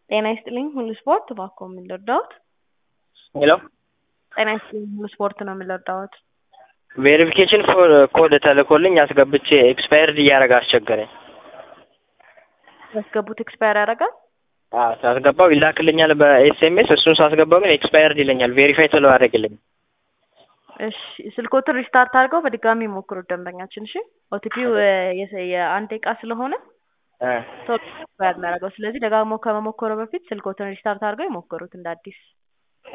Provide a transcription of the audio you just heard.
ጤና ይስጥልኝ ሁሉ ስፖርት እባክዎ ምን ልርዳዎት? ሄሎ ጤና ይስጥልኝ ሁሉ ስፖርት ነው ምን ልርዳዎት? ቬሪፊኬሽን ኮድ ተልኮልኝ አስገብቼ ኤክስፓየርድ እያደረገ አስቸገረኝ። ያስገቡት ኤክስፓየር ያደርጋል? አዎ ሳስገባው ይላክልኛል በኤስኤምኤስ እሱን ሳስገባው ግን ኤክስፓየርድ ይለኛል ቬሪፋይ ስለው አያደርግልኝም። እሺ ስልክዎትን ሪስታርት አድርገው በድጋሚ ይሞክሩት ደንበኛችን እሺ ኦቲፒው የአንድ ደቂቃ ስለሆነ እ ቶሎ ኤክስፓየር የሚያደርገው ስለዚህ ደጋግሞ ከመሞከሩ በፊት ስልክዎትን ሪስታርት አድርገው ይሞክሩት እንደ አዲስ